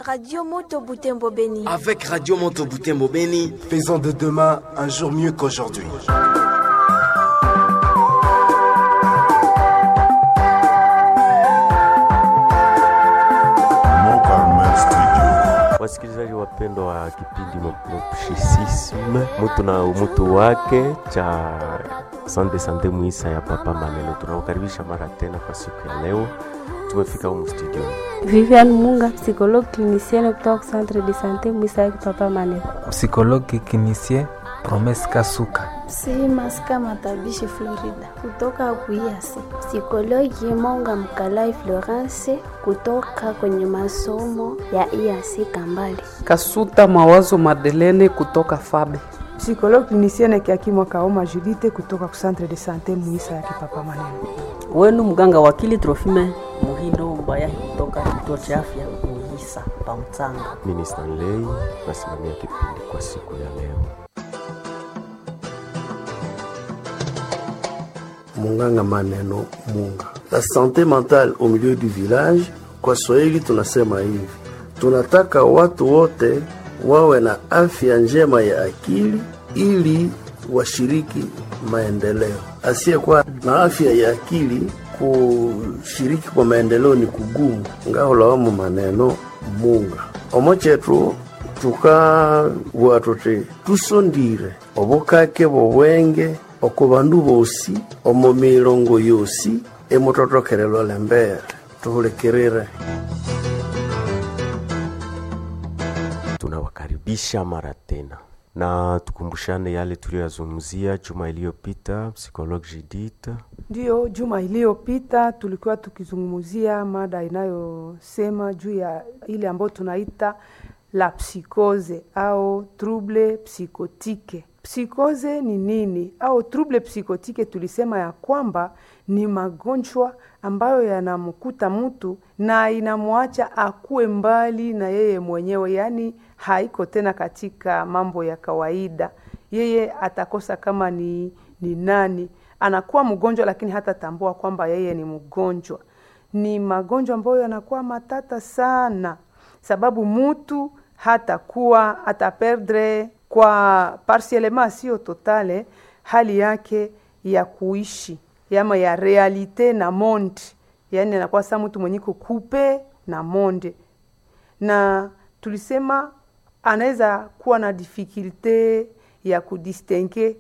Radio Moto Butembo Beni. Avec Radio Moto Butembo Beni, faisons de demain un jour mieux qu'aujourd'hui. Wasikilizaji wapendwa wa kipindi Mopshisisme, mutu na umutu wake cha Sande Sande Mwisa ya Papa Maneno, tunawakaribisha mara tena kwa siku ya leo. Tumefika humu studio. Vivian Munga, psychologue clinicienne kutoka Centre de Sante Mwisa ya Papa Maneno. Psychologue clinicien Promes Kasuka. Si Maska Matabishi Florida kutoka Kuyasi. Psikologi Monga Mkalai Florence kutoka kwenye masomo ya IAC Kambali. Kasuta Mawazo Madelene kutoka Fabe. Psikologi clinicienne Kiakimwa Kaoma Judite kutoka Centre de Sante Mwisa ya Papa Maneno. Wenu mganga wakili Trofime Muhindo Mbayahi kutoka kituo cha afya Muhisa Pamtanga. Mimi Stanley nasimamia kipindi kwa siku ya leo. Munganga Maneno Munga. La santé mentale au milieu du village, kwa Swahili tunasema hivi, tunataka watu wote wawe na afya njema ya akili ili washiriki maendeleo. Asiyekuwa na afya ya akili kushiriki kwa maendeleo ni kugumu. ngaholawamu maneno munga omo chetu tukawa tuti tusondire obukake bobwenge oko bandu bosi omo milongo yosi emutotokelelwa lembere tuhulekirire tunawakaribisha mara tena na tukumbushane yale tuliyoyazungumzia juma iliyopita. Psychologue Judith, Ndiyo, juma iliyopita tulikuwa tukizungumzia mada inayosema juu ya ile ambayo tunaita la psikose au trouble psychotique. Psikose ni nini au trouble psychotique? Tulisema ya kwamba ni magonjwa ambayo yanamkuta mtu na inamwacha akuwe mbali na yeye mwenyewe, yaani haiko tena katika mambo ya kawaida. Yeye atakosa kama ni, ni nani, anakuwa mgonjwa lakini hatatambua kwamba yeye ni mgonjwa. Ni magonjwa ambayo yanakuwa matata sana, sababu mtu hatakuwa ataperdre kwa partiellement, sio totale, hali yake ya kuishi yama ya realite na monde, yaani anakuwa saa mtu mwenye kukupe na monde, na tulisema anaweza kuwa na difficulte ya kudistingue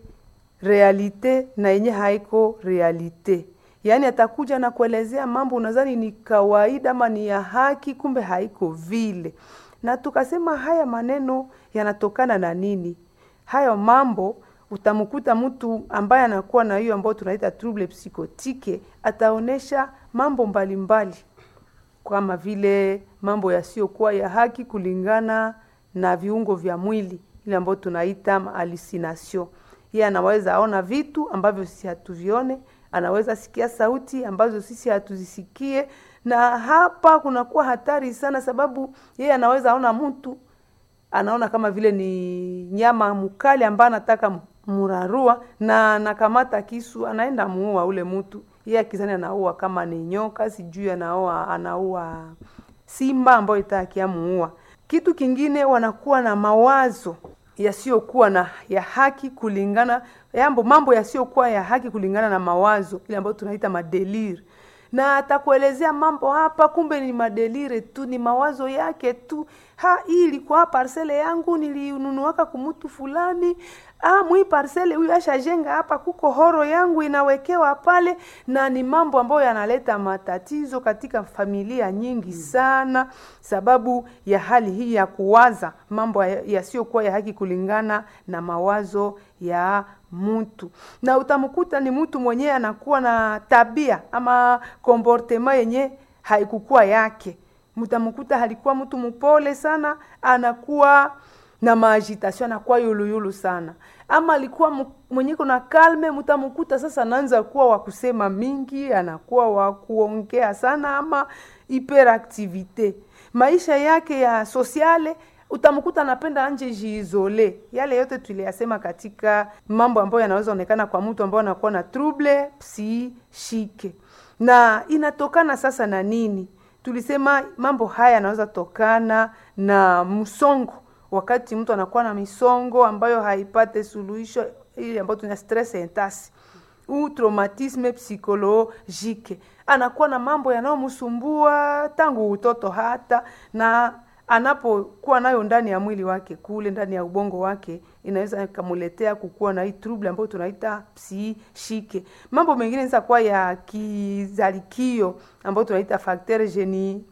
realite na yenye haiko realite, yaani atakuja na kuelezea mambo unadhani ni kawaida ama ni ya haki, kumbe haiko vile. Na tukasema haya maneno yanatokana na nini? Hayo mambo utamkuta mtu ambaye anakuwa na hiyo ambayo tunaita trouble psychotique, ataonesha mambo mbalimbali mbali, kama vile mambo yasiyokuwa ya haki kulingana na viungo vya mwili, ile ambayo tunaita hallucination. Yeye anaweza aona vitu ambavyo sisi hatuvione, anaweza sikia sauti ambazo sisi hatuzisikie, na hapa kunakuwa hatari sana, sababu yeye anaweza aona mtu anaona kama vile ni nyama mkali ambaye anataka murarua na anakamata kisu anaenda muua ule mtu. Yeye akizani anaua kama ni nyoka, sijui anaua anaua simba ambayo itakia muua. Kitu kingine wanakuwa na mawazo yasiyokuwa na ya haki kulingana yambo mambo yasiyokuwa ya haki kulingana na mawazo ile ambayo tunaita madelire na atakuelezea mambo hapa, kumbe ni madelire tu, ni mawazo yake tu. Ha, hii ilikuwa parcele yangu nilinunuaka kumutu fulani. Ah, mwi parcele huyu ashajenga hapa, kuko horo yangu inawekewa pale, na ni mambo ambayo yanaleta matatizo katika familia nyingi sana, sababu ya hali hii ya kuwaza mambo yasiyokuwa ya haki kulingana na mawazo ya mtu na utamkuta ni mtu mwenyewe anakuwa na tabia ama komportema yenye haikukuwa yake. Mtamkuta alikuwa mtu mpole sana, anakuwa na maagitation, anakuwa yuluyulu sana, ama alikuwa mwenye kuna kalme, mtamkuta sasa anaanza kuwa wa kusema mingi, anakuwa wa kuongea sana, ama hyperactivite. Maisha yake ya sosiale utamkuta anapenda anje jiizole. Yale yote tuliyasema katika mambo ambayo yanaweza onekana kwa mtu ambaye anakuwa na trouble psychique, na inatokana sasa na nini? Tulisema mambo haya yanaweza tokana na msongo wakati mtu anakuwa na misongo ambayo haipate suluhisho ile ambayo tuna stress intasi u traumatisme psychologique anakuwa na mambo yanayomsumbua tangu utoto hata na anapokuwa nayo ndani ya mwili wake kule ndani ya ubongo wake inaweza ikamuletea kukuwa na hii trouble ambayo tunaita psishike mambo mengine inaweza kuwa ya kizalikio ambayo tunaita facteur geni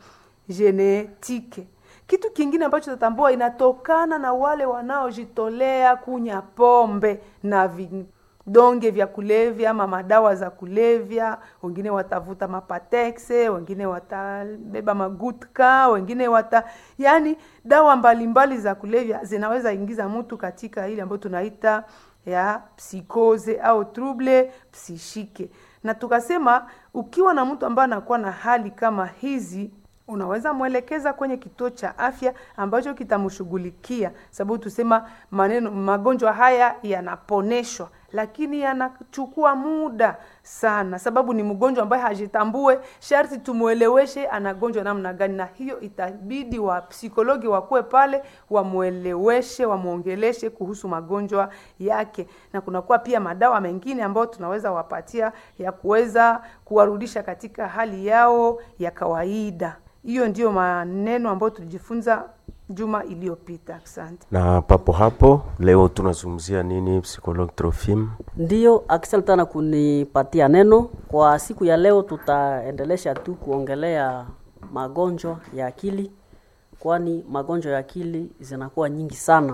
genetike kitu kingine ambacho tatambua inatokana na wale wanaojitolea kunya pombe na vidonge vya kulevya ama madawa za kulevya wengine watavuta mapatexe wengine watabeba magutka wengine wata yani dawa mbalimbali mbali za kulevya zinaweza ingiza mtu katika ile ambayo tunaita ya psikoze au trouble psishike na tukasema ukiwa na mtu ambaye anakuwa na hali kama hizi unaweza mwelekeza kwenye kituo cha afya ambacho kitamshughulikia sababu tusema maneno magonjwa haya yanaponeshwa lakini yanachukua muda sana sababu ni mgonjwa ambaye hajitambue sharti tumweleweshe anagonjwa namna gani na hiyo itabidi wa psikologi wakuwe pale wamweleweshe wamwongeleshe kuhusu magonjwa yake na kunakuwa pia madawa mengine ambayo tunaweza wapatia ya kuweza kuwarudisha katika hali yao ya kawaida hiyo ndiyo maneno ambayo tulijifunza juma iliyopita asante na papo hapo leo tunazungumzia nini psychologue trofim Ndiyo, asante sana kunipatia neno. Kwa siku ya leo tutaendelesha tu kuongelea magonjwa ya akili, kwani magonjwa ya akili zinakuwa nyingi sana.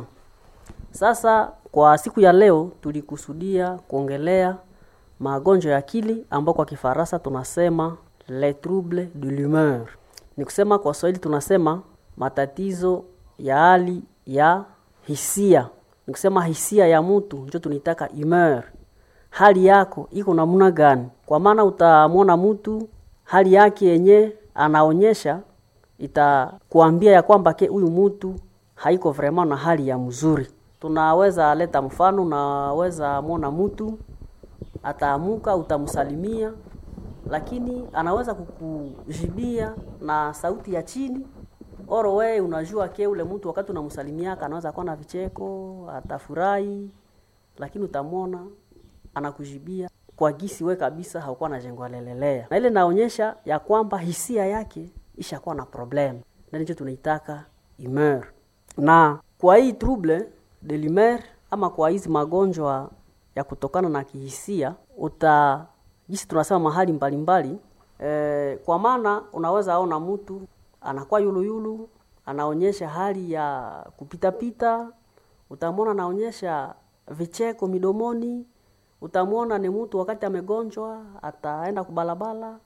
Sasa kwa siku ya leo tulikusudia kuongelea magonjwa ya akili ambao kwa Kifaransa tunasema les troubles de l'humeur. Ni kusema kwa Swahili tunasema matatizo ya hali ya hisia. Ni kusema hisia ya mtu ndio tunaitaka humeur. Hali yako iko namna gani? Kwa maana utamwona mtu hali yake yenye anaonyesha itakuambia ya kwamba ke huyu mtu haiko vraiment na hali ya mzuri. Tunaweza leta mfano, unaweza mwona mtu ataamuka, utamsalimia, lakini anaweza kukujibia na sauti ya chini oro we unajua ke ule mtu wakati unamsalimiaka anaweza kuwa na vicheko atafurahi lakini utamwona anakujibia kwa gisi we kabisa haukuwa na jengo lelelea na ile naonyesha ya kwamba hisia yake ishakuwa na problem na ndicho tunaitaka humeur na kwa hii trouble de l'humeur ama kwa hizi magonjwa ya kutokana na kihisia uta jinsi tunasema mahali mbalimbali mbali, e, kwa maana unaweza ona mtu anakuwa yuluyulu anaonyesha hali ya kupitapita utamwona anaonyesha vicheko midomoni utamwona ni mtu wakati amegonjwa ataenda kubalabala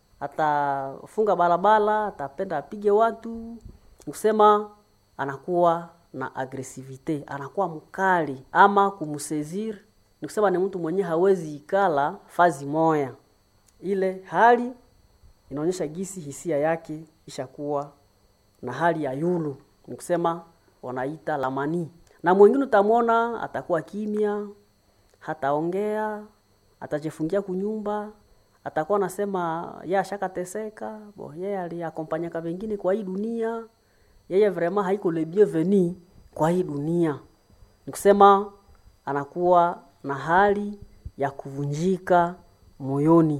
atafunga barabara atapenda apige watu kusema anakuwa na agresivite anakuwa mkali ama kumsezir ni kusema ni mtu mwenye hawezi ikala fazi moya ile hali inaonyesha gisi hisia yake ishakuwa na hali ya yulu ni kusema wanaita lamani na mwingine utamwona atakuwa kimya hataongea atajifungia kunyumba atakuwa anasema ye ashakateseka bo yeye aliakompanyaka vengine kwa hii dunia yeye vraiment haiko le bienvenu kwa hii dunia ni kusema anakuwa na hali ya kuvunjika moyoni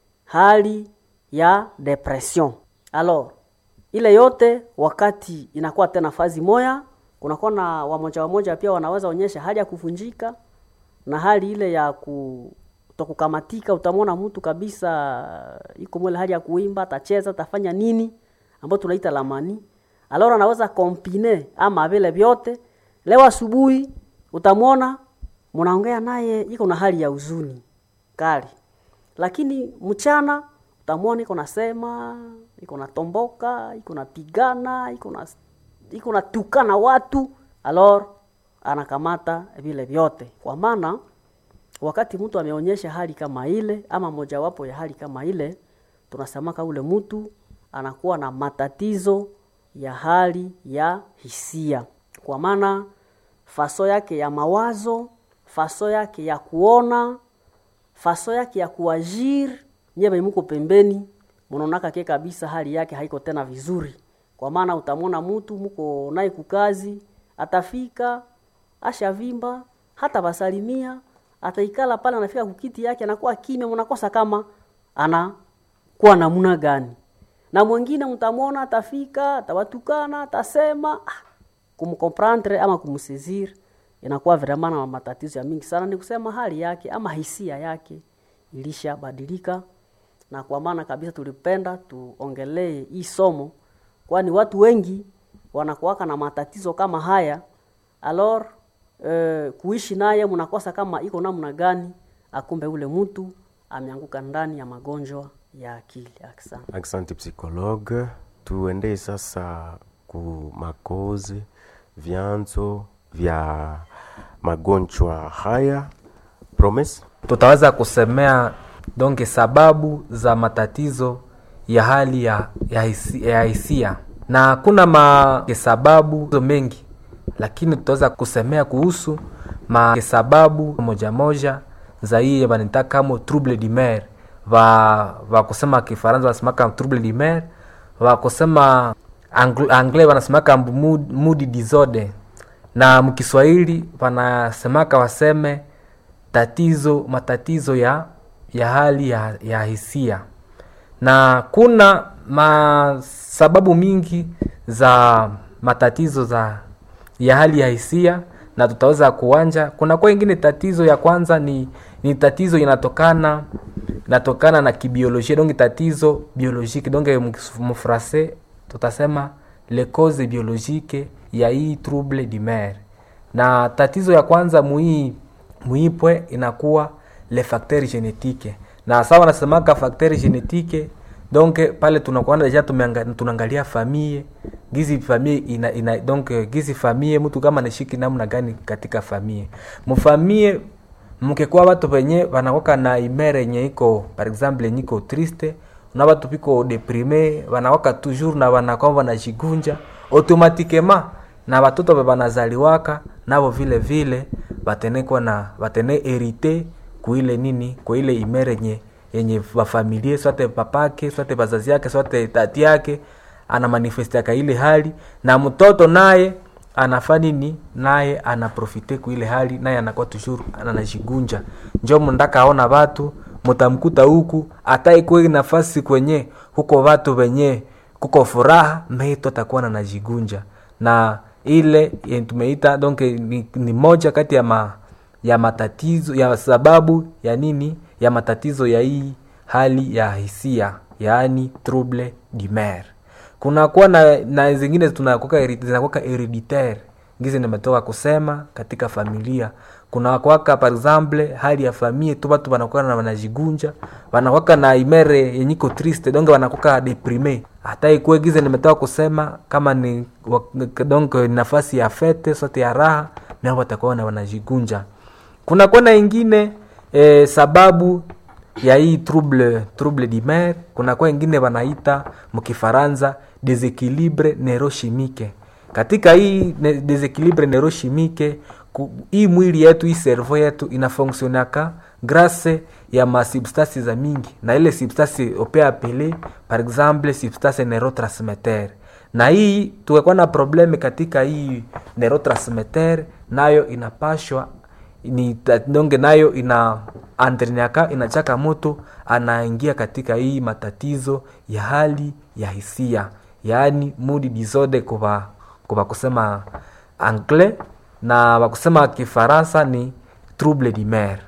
hali ya depression alors ile yote wakati inakuwa tena fazi moya kunakuwa na wamoja wamoja pia wanaweza onyesha hali ya kuvunjika na hali ile ya ku kukamatika utamwona mtu kabisa iko mwele hali ya kuimba atacheza atafanya nini ambayo tunaita lamani alora anaweza kompine ama vile vyote leo asubuhi utamwona mnaongea naye iko na hali ya huzuni kali lakini mchana utamwona iko nasema iko natomboka iko napigana iko na iko natukana watu alor anakamata vile vyote kwa maana wakati mtu ameonyesha hali kama ile ama mojawapo ya hali kama ile tunasemaka ule mtu anakuwa na matatizo ya hali ya hisia kwa maana faso yake ya mawazo faso yake ya kuona faso yake ya kuajiri nyewe muko pembeni mnaonaka ke kabisa hali yake haiko tena vizuri kwa maana utamwona mtu mko naye kukazi atafika ashavimba hata basalimia ataikala pale anafika kukiti yake anakuwa kimya mnakosa kama anakuwa namna gani na mwingine mtamwona atafika atawatukana atasema ah, kumkomprendre ama kumsizir inakuwa vraiment na matatizo ya mingi sana ni kusema hali yake ama hisia yake ilishabadilika na kwa maana kabisa tulipenda tuongelee hii somo kwani watu wengi wanakuwaka na matatizo kama haya alor eh, kuishi naye mnakosa kama iko namna gani akumbe ule mtu ameanguka ndani ya magonjwa ya akili asante Asante psychologue. Tuendee sasa ku makozi vyanzo vya magonjwa haya. Promise? tutaweza kusemea donge sababu za matatizo ya hali ya, ya, hisi, ya hisia na kuna masababu mengi lakini tutaweza kusemea kuhusu masababu moja moja za hii wanita kama trouble du mer va va kusema kifaransa wanasemaka trouble du mer va kusema Angl- anglais wanasemaka mood, mood disorder na mkiswahili wanasemaka waseme tatizo matatizo ya ya hali ya, ya hisia na kuna masababu mingi za matatizo za ya hali ya hisia na tutaweza kuanja kuna kwa ingine tatizo ya kwanza ni ni tatizo inatokana inatokana na kibiolojia donge tatizo biologique donge mfrase tutasema le cause biologique ya hii trouble du mer na tatizo ya kwanza muhii muipwe inakuwa le facteur génétique na sawa nasemaka facteur génétique donc pale tunakuwa deja tumeanga- tunaangalia famille gizi famille ina, ina donc gizi famille mtu kama nashiki namna gani katika famille mufamille mkekuwa watu wenye wanakoka na imere yenye iko par exemple yenye iko triste na watu piko deprime wanawaka toujours na wanakuwa wanajigunja automatiquement na watoto be banazaliwaka nabo vile vile batenekwa na batene herite kuile nini kuile imere yenye yenye bafamilie swate papake swate bazazi yake swate tati yake ana manifestiaka ile hali na mtoto naye anafaa nini naye anaprofite kuile hali naye anakuwa toujours anajigunja njo mndaka aona watu mutamkuta huku ataikwe nafasi kwenye huko watu wenye kuko furaha meito atakuwa nanajigunja na ile yenye tumeita donc ni, ni moja kati ya ma, ya matatizo ya sababu ya nini ya matatizo ya hii hali ya hisia yaani trouble du mer kunakuwa na, na zingine tunakuwa heri- zinakuwa hereditaire ngizi nimetoka kusema katika familia kuna kwaka par exemple hali ya famille tu watu wanakuwa na wanajigunja wanakwaka na imere yenyiko triste donc wanakuwa deprime hata ikuwe gize nimetoka kusema kama ni wa- donc nafasi ya fete sote ya raha nao watakuwa na wanajigunja kuna kona ingine eh, sababu ya hii trouble trouble du mer kuna kwa ingine wanaita mkifaransa desequilibre neurochimique katika hii ne- desequilibre neurochimique ku- hii mwili yetu hii servo yetu inafonksionaka grâce ya masubstance za mingi na ile substance ope apele par exemple substance neurotransmitter na hii tukakuwa na probleme katika hii neurotransmitter nayo inapashwa ni ta- donge nayo ina andriniaka inachaka moto anaingia katika hii matatizo ya hali ya hisia yaani mood disorder kwa kwa kusema anglais na wakusema kifaransa ni trouble du mer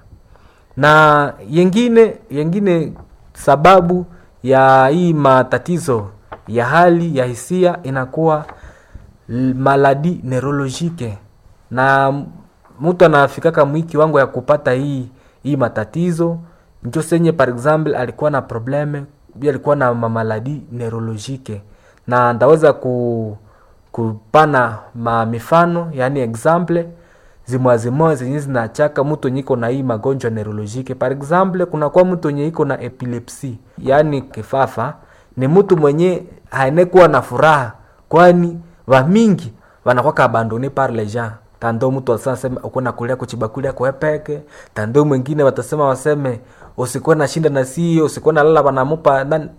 na yengine yengine sababu ya hii matatizo ya hali ya hisia inakuwa l- maladi neurologique na m- mtu anafikaka mwiki wangu ya kupata hii hii matatizo njo senye par exemple alikuwa na probleme bi alikuwa na mamaladi neurologique na ndaweza ku, kupana ma mifano yani exemple zimwazimwa zenye zinachaka mtu nyiko na hii magonjwa neurologique par exemple kunakuwa mtu nye iko na epilepsi yaani kifafa ni mtu mwenye haenekuwa na furaha kwani vamingi wanakwaka abandone par les gens tando mtu asasema uko nakulia kuchibakulia kwepeke tando mwingine watasema waseme usikuwe na shinda na sio usikuwe na lala wanamupa nan-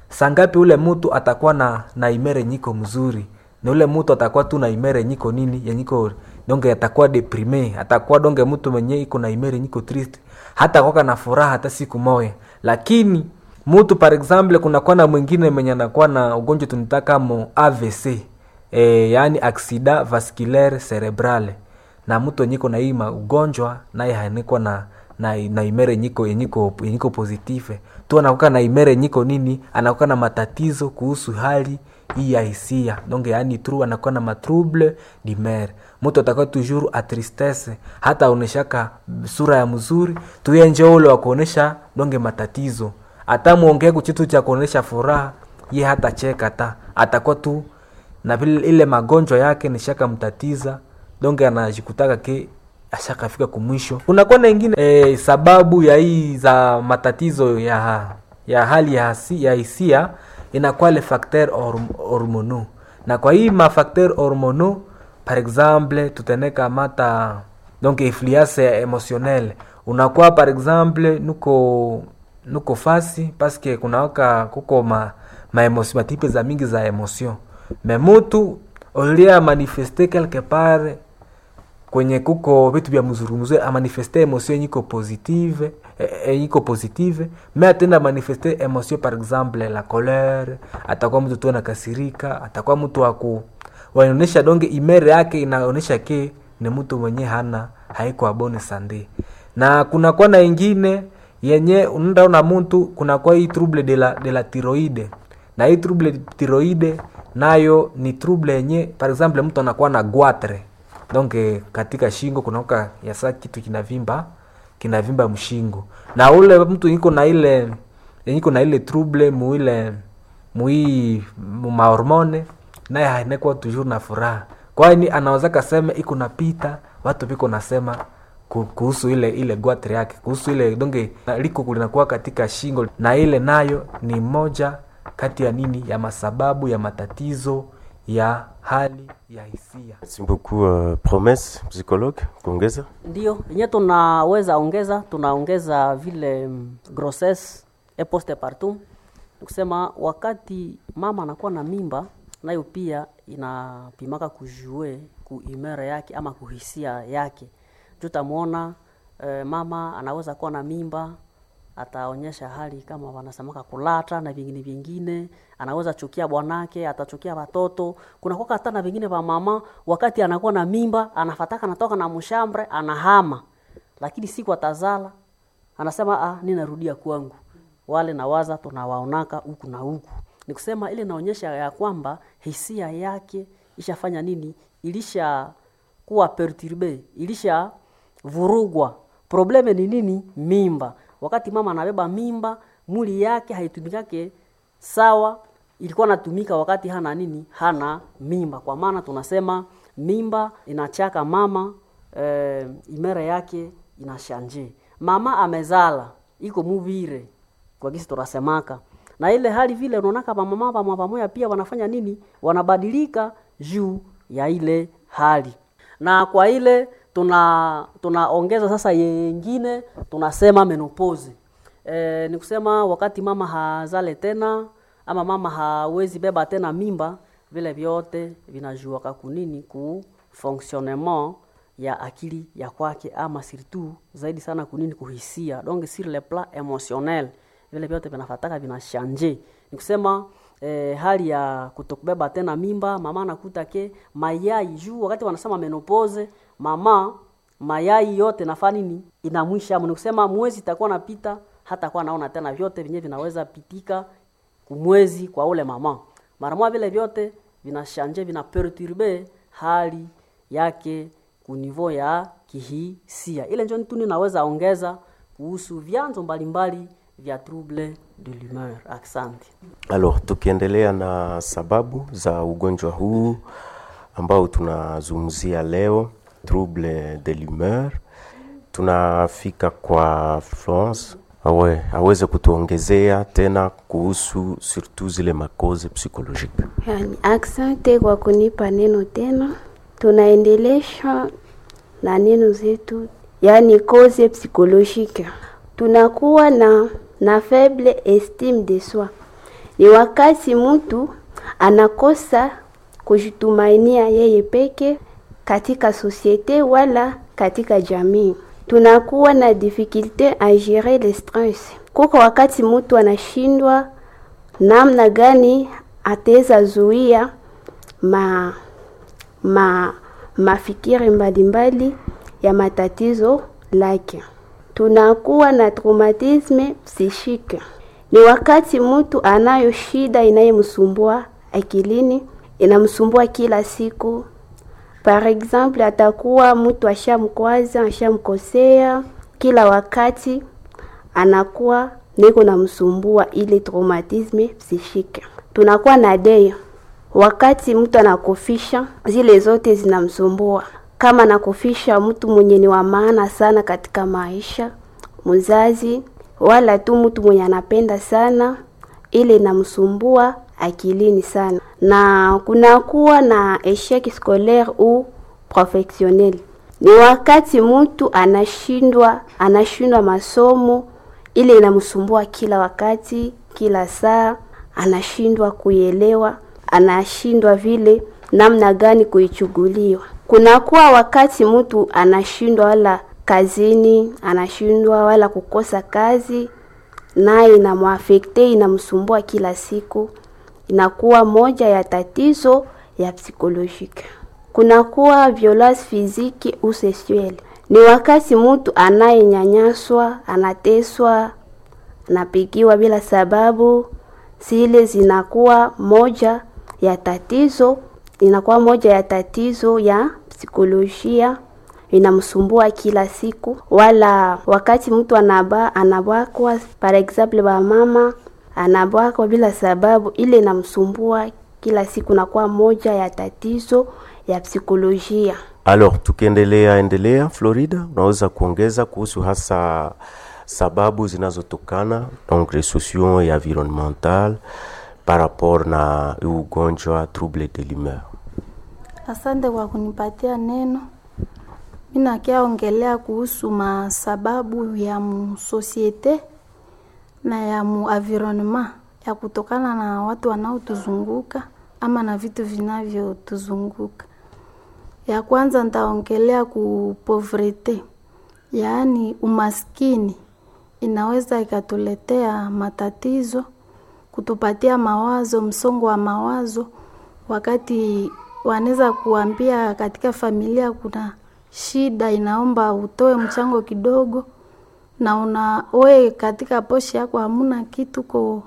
sangapi ule mtu atakuwa na na imere nyiko mzuri na ule mtu atakuwa tu na imere nyiko nini yenyiko donge atakuwa deprime atakuwa donge mtu mwenye iko na imere nyiko triste hata kwaka na furaha hata siku moya lakini mtu par example kunakuwa na mwingine mwenye anakuwa na ugonjwa tunitaka mo avc e, yaani aksida vasculaire cerebrale na mtu enyiko na hii ugonjwa naye hanikwa na na, na imere nyiko yenyiko yenyiko positive tu anakuwa na imere nyiko nini anakuwa na matatizo kuhusu hali hii ya hisia donc yani tru anakuwa na matrouble dimere mtu atakuwa toujours a tristesse hata aoneshaka sura ya mzuri tuyenje ule wa kuonesha donge matatizo hata muongee kuchitu cha kuonesha furaha ye hata cheka ta atakuwa tu na vile ile magonjwa yake nishaka mtatiza donge anajikutaka ke ashakafika kumwisho kunakuwa na ingine e, sababu ya hii za matatizo ya ya hali ya hasi, ya hisia inakuwa le facteur horm, hormono na kwa hii mafacteur hormono par exemple tuteneka mata donc influence emotionnelle unakuwa par exemple nuko nuko fasi paske kunawaka kuko ma, ma emotion, matipe za mingi za emotion me mutu olia manifeste quelque part kwenye kuko vitu vya mzurumzuri amanifeste emotion yiko positive e, yiko positive me atenda manifeste emotion par exemple la colere atakuwa mtu tu anakasirika atakuwa mtu waku wanaonyesha donge imere yake inaonyesha ke ni mtu mwenye hana haiko abone sande na kunakuwa na ingine yenye unaona mtu kunakuwa hii trouble de la, de la tiroide na hii trouble tiroide nayo ni trouble yenye par exemple mtu anakuwa na gwatre donc katika shingo kunaoka yasa kitu kinavimba kinavimba mshingo na ule mtu iko na ile iko na ile trouble muile mui mahormone naye hainekuwa toujours na furaha kwani anaweza kasema iko napita watu viko nasema kuhusu ile ile gwatre yake kuhusu ile donge liko linakuwa katika shingo na ile nayo ni moja kati ya nini ya masababu ya matatizo ya hali ya hisia Merci beaucoup uh, promesse psychologue kuongeza ndio yenye tunaweza ongeza tunaongeza vile mm, grossesse et postpartum nikusema wakati mama anakuwa na mimba nayo pia inapimaka kujue kuimere yake ama kuhisia yake juu tamwona e, mama anaweza kuwa na mimba ataonyesha hali kama wanasemaka kulata na vingine vingine anaweza chukia bwanake atachukia watoto kunakuwa hata na vingine vya mama wakati anakuwa na mimba anafataka anatoka na mshambre anahama lakini siku atazala anasema ah ninarudia kwangu wale nawaza tunawaonaka huku na huku ni kusema ile naonyesha ya kwamba hisia yake ishafanya nini ilisha kuwa perturbe ilisha vurugwa probleme ni nini mimba wakati mama anabeba mimba mwili yake haitumikake sawa ilikuwa natumika wakati hana nini hana mimba kwa maana tunasema mimba inachaka mama e, imere yake inashanje mama amezala iko muvire kwa kisi tunasemaka na ile hali vile unaonaka pamama pamwa pamoja pia wanafanya nini wanabadilika juu ya ile hali na kwa ile tuna tunaongeza sasa yengine tunasema menopause e, ni kusema wakati mama hazale tena ama mama hawezi beba tena mimba vile vyote vinajuaka kunini ku fonctionnement ya akili ya kwake ama surtout zaidi sana kunini kuhisia donc sur le plan émotionnel vile vyote vinafataka vinashanje ni kusema eh, hali ya kutokubeba tena mimba mama anakuta ke mayai juu wakati wanasema menopause mama mayai yote nafaa nini inamwisha ni kusema mwezi itakuwa napita hata kuwa naona tena vyote vyenyewe vinaweza pitika kumwezi kwa ule mama mara moja vile vyote vinashanje vina perturbe hali yake kunivo ya kihisia ile njo tu ninaweza ongeza kuhusu vyanzo mbalimbali vya trouble de l'humeur asante alors tukiendelea na sababu za ugonjwa huu ambao tunazungumzia leo trouble de l'humeur tunafika kwa Florence awe aweze kutuongezea tena kuhusu surtout zile makoze psychologique. Yani, asante kwa kunipa neno tena. Tunaendelesha na neno zetu, yani koze psychologique. Tunakuwa na na faible estime de soi, Ni wakati mtu anakosa kujitumainia yeye peke katika sosiete wala katika jamii. Tunakuwa na difficulte a gérer le stress. Kuko wakati mtu anashindwa namna gani ataweza zuia ma, ma mafikiri mbalimbali ya matatizo lake. Tunakuwa na traumatisme psychique. Ni wakati mtu anayo shida inayemsumbua akilini, inamsumbua kila siku. Par exemple, atakuwa mtu ashamkwaza, ashamkosea kila wakati, anakuwa niko namsumbua ile traumatisme psychique. Tunakuwa na dei wakati mtu anakufisha, zile zote zinamsumbua. Kama anakufisha mtu mwenye ni wa maana sana katika maisha, mzazi wala tu mtu mwenye anapenda sana, ile inamsumbua akilini sana, na kunakuwa na eshec scolaire ou professionnel. Ni wakati mtu anashindwa anashindwa masomo, ile inamsumbua kila wakati, kila saa, anashindwa kuielewa, anashindwa vile namna gani kuichuguliwa. Kunakuwa wakati mtu anashindwa wala kazini, anashindwa wala kukosa kazi, naye inamwafekte, inamsumbua kila siku, inakuwa moja ya tatizo ya psikolojike. Kunakuwa violence physique ou sexuelle, ni wakati mtu anayenyanyaswa, anateswa, anapigiwa bila sababu, zile zinakuwa moja ya tatizo, inakuwa moja ya tatizo ya psikolojia inamsumbua kila siku, wala wakati mtu anaba anabakwa, par exemple ba mama anabakwa bila sababu, ile inamsumbua kila siku, nakuwa moja ya tatizo ya psikolojia. Alors, tukiendelea endelea, Florida, unaweza kuongeza kuhusu hasa sababu zinazotokana donc les sociaux et environnemental par rapport na ugonjwa trouble de l'humeur. Asante kwa kunipatia neno. Mi nakia ongelea kuhusu masababu ya musosiete na ya mu environnement ya kutokana na watu wanaotuzunguka ama na vitu vinavyotuzunguka. Ya kwanza nitaongelea ku povrete, yaani umaskini inaweza ikatuletea matatizo, kutupatia mawazo, msongo wa mawazo, wakati wanaweza kuambia katika familia kuna shida, inaomba utoe mchango kidogo, na una we katika poshi yako hamuna kitu, ko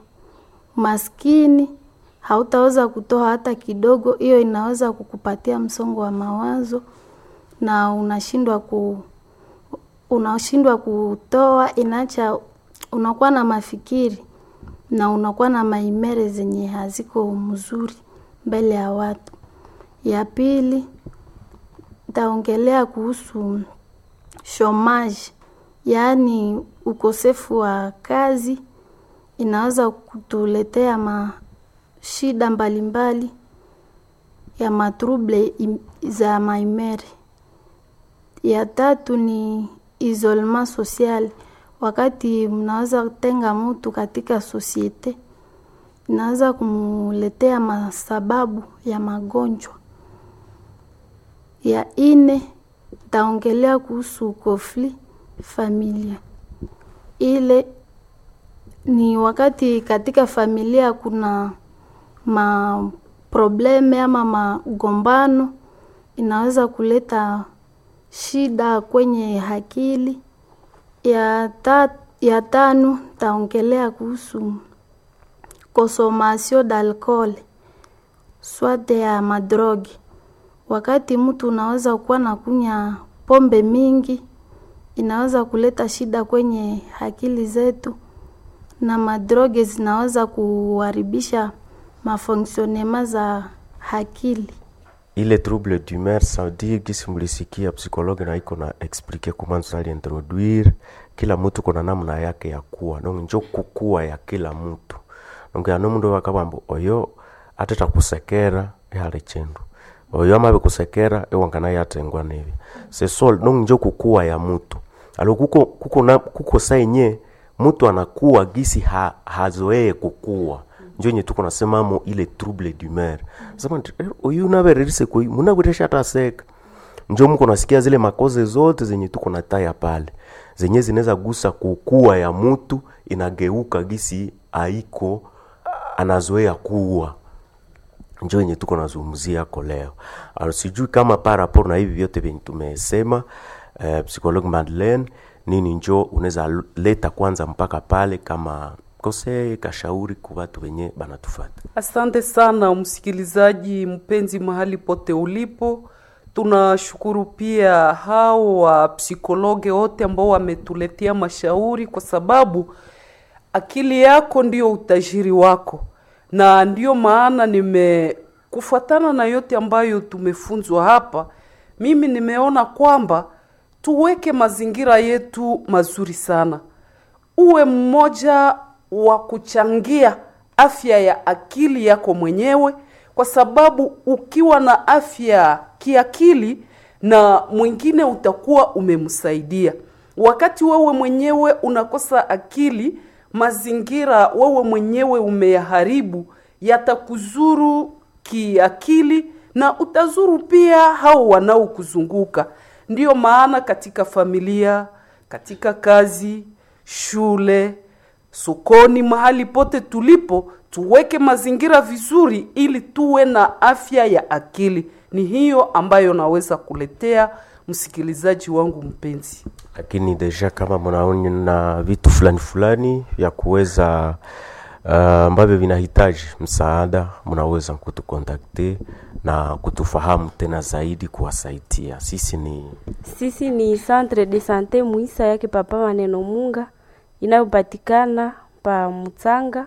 maskini hautaweza kutoa hata kidogo. Hiyo inaweza kukupatia msongo wa mawazo na unashindwa ku unashindwa kutoa, inacha unakuwa na mafikiri na unakuwa na maimere zenye haziko mzuri mbele ya watu. Ya pili ntaongelea kuhusu shomaji, yaani ukosefu wa kazi inaweza kutuletea mashida mbalimbali ya matrouble za maimere. Ya tatu ni isolement social, wakati mnaweza tenga mtu katika sosiete, inaweza kumuletea masababu ya magonjwa. Ya ine taongelea kuhusu conflit familia, ile ni wakati katika familia kuna maprobleme ama magombano, inaweza kuleta shida kwenye akili. Ya, ta, ya tano taongelea kuhusu consommation d'alcool swate ya madrogi. Wakati mtu unaweza kuwa na kunya pombe mingi, inaweza kuleta shida kwenye akili zetu, na madroge zinaweza kuharibisha mafonksionema za akili. ile trouble d'humeur ça veut dire gisi mlisikia psychologue na iko na explique comment tunali introduire kila mtu kuna namna yake ya kuwa donc njo kukua ya kila mtu donc ano mundu wakabambo oyo ateta kusekera ehali chindu oyo amabe kusekera ewangana yatengwa nevi sesol donc njo kukua ya mtu alo kuko kuko na kuko sainye mtu anakuwa gisi ha, hazoee kukua njo yenye tuko nasemamo ile trouble d'humeur sema uyu navererise koi munavwiresha hata seka njo mko nasikia zile makoze zote zenye tuko na taya pale zenye zinaweza gusa kukua ya mutu inageuka gisi aiko anazoea kuwa njo yenye tuko nazungumzia ko leo alors sijui kama par rapport na hivi vyote vyenye tumesema eh, psychologue Madeleine nini njo unaweza leta kwanza mpaka pale kama kose kashauri kwa watu wenye banatufata Asante sana msikilizaji mpenzi, mahali pote ulipo. Tunashukuru pia hao wa psikologe wote ambao wametuletea mashauri, kwa sababu akili yako ndio utajiri wako, na ndiyo maana nime kufuatana na yote ambayo tumefunzwa hapa, mimi nimeona kwamba tuweke mazingira yetu mazuri sana, uwe mmoja wa kuchangia afya ya akili yako mwenyewe, kwa sababu ukiwa na afya kiakili na mwingine utakuwa umemsaidia. Wakati wewe mwenyewe unakosa akili, mazingira wewe mwenyewe umeyaharibu, yatakuzuru kiakili na utazuru pia hao wanaokuzunguka. Ndiyo maana katika familia, katika kazi, shule, sokoni, mahali pote tulipo, tuweke mazingira vizuri ili tuwe na afya ya akili. Ni hiyo ambayo naweza kuletea msikilizaji wangu mpenzi. lakini deja kama mnaona vitu fulani fulani vya kuweza uh, ambavyo vinahitaji msaada, mnaweza kutukontakte na kutufahamu tena zaidi, kuwasaidia. Sisi ni Sisi ni Centre de Sante Muisa yake Papa Maneno Munga inayopatikana pa Mutsanga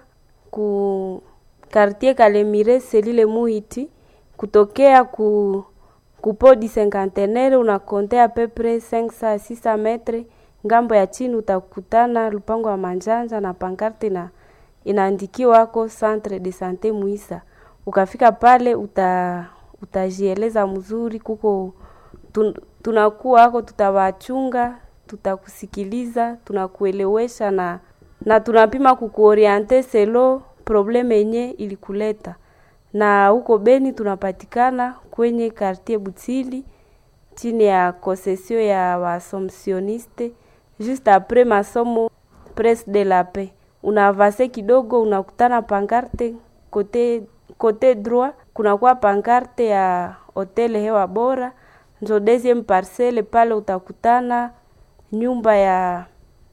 ku quartier Kalemire selile Muhiti kutokea ku kupodi cinquantenaire unakontea pepre 500 600 metre ngambo ya chini utakutana lupango wa manjanja na pankarte na inaandikiwako Centre de Sante Muisa. Ukafika pale uta utajieleza mzuri, kuko tun, tunakuwa hako, tutawachunga, tutakusikiliza, tunakuelewesha na na tunapima kukuoriente selo probleme yenye ilikuleta. Na huko Beni tunapatikana kwenye quartier Butili chini ya concession ya Waasomsioniste juste après masomo Presse de la Paix. Unaavase kidogo unakutana pankarte kote kote droit kunakuwa pankarte ya hotel hewa bora, njo deuxième parcelle pale utakutana nyumba ya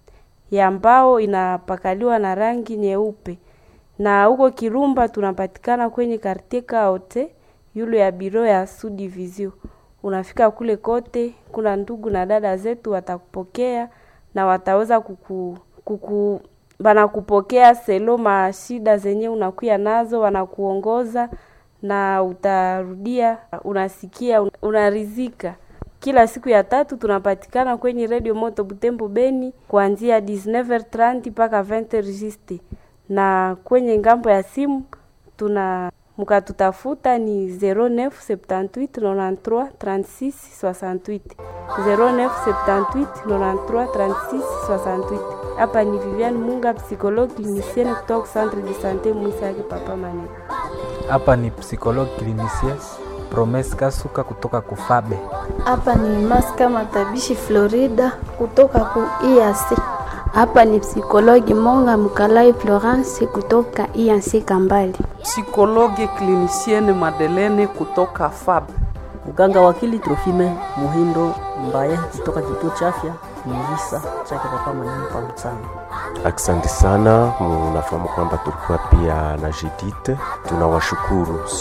ya mbao inapakaliwa na rangi nyeupe. Na huko Kirumba tunapatikana kwenye quartier Kaote yule ya biro ya Sud Division. Unafika kule kote, kuna ndugu na dada zetu watakupokea na wataweza kuku, kuku banakupokea selo mashida zenye unakuya nazo, wanakuongoza na utarudia, unasikia, unarizika. Kila siku ya tatu tunapatikana kwenye Radio Moto Butembo Beni kuanzia 19h30 mpaka 20h juste, na kwenye ngambo ya simu tuna mkatutafuta ni 09 78 93 36 68 09 78 93 36 68. Hapa ni Viviane Munga, psychologue clinicienne kutoka Centre de Sante Mwisa yake Papa Maneno. Hapa ni psychologue clinicien Promes Kasuka kutoka Kufabe. Hapa ni Maska Matabishi Florida kutoka ku IAC. Hapa ni psikologi Monga Mkalai Florence kutoka IAC Kambali. Psikologe klinisiene Madelene kutoka FAB. Mganga wakili Trofime Muhindo Mbaye kutoka kituo cha afya Mvisa chake Papa Maneno pa Mtsanga. Asante sana, mnafahamu kwamba tulikuwa pia na Judith. Tunawashukuru